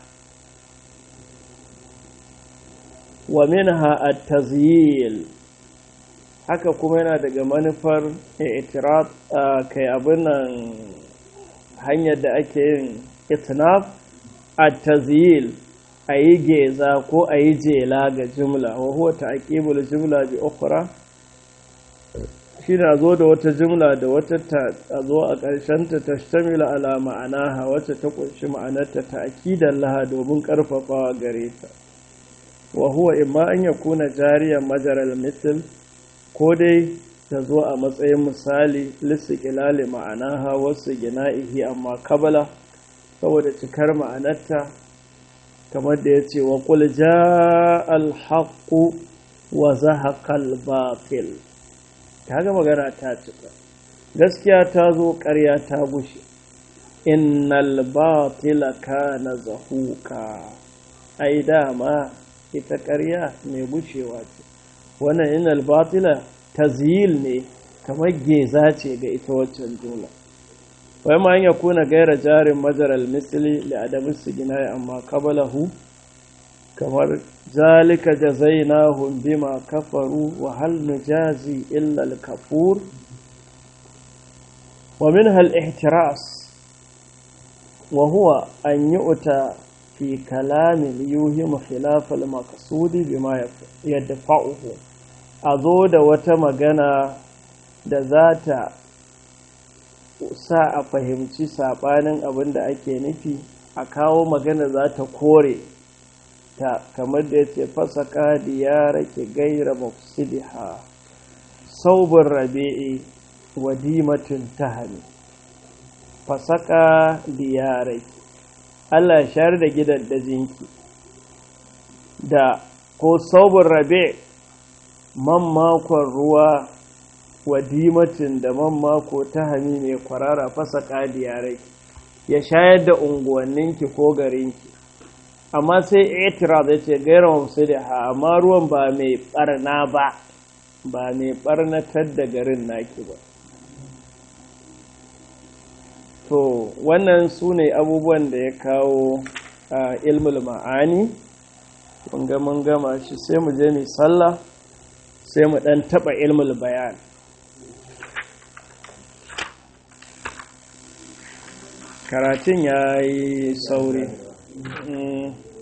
wa minha at-tazyil haka kuma yana daga manufar i'tirad kai abin nan hanyar da ake yin itnaf at-tazyil a yi geza ko a yi jela ga jimla wa huwa ta'qibul jimla bi ukhra shi na zo da wata jimla da wata ta zo a ƙarshen ta tastamila ala ma'anaha wacce ta kunshi ma'anarta ta'kidan laha domin karfafawa gare ta wa huwa imma an yakuna jariyan majaral misl ko dai ta zo a matsayin misali lissiƙilali ma'anaha wasu gina'ihi amma kabala saboda cikar ma'anarta kamar da ya ce wa ƙul ja alhaƙu wa zahaqal batil kaga magana ta cika gaskiya ta zo ƙarya ta gushe innal batila kana zahuka ai dama ita ƙarya mai gushewa ce wannan innal batila tazyil ne kamar geza ce ga ita waccan jumla wai ma ya kuna gaira jarin majaral misli li adamin sigina amma kabalahu kamar zalika jazainahum bima kafaru wa hal nujazi illa al-kafur wa minha al-ihtiras wa huwa an yu'ta fi kalamin yuhimu khilaf al-maqsudi bima yadfa'uhu a zo da wata magana da za ta sa a fahimci saɓanin abin da ake nufi a kawo magana za ta kore ta kamar da ya ce fasaka diyara ke gaira mafsidiha saubin rabe'i wa dimatin tahani fasaka diyara Allah shayar da gidan da jinki da ko saubin rabe man makon ruwa wadimatin da man mako ta hami mai kwarara fasa rai ya shayar da unguwanninki ko garinki amma sai itira zai ce gaira mafi da ha amma ruwan ba mai barna ba ba mai barnatar da garin naki ba to wannan su ne abubuwan da ya kawo a ilmul ma'ani mun gama shi sai mu je mu sallah sai mu dan taba ilmul bayan karatun ya yi sauri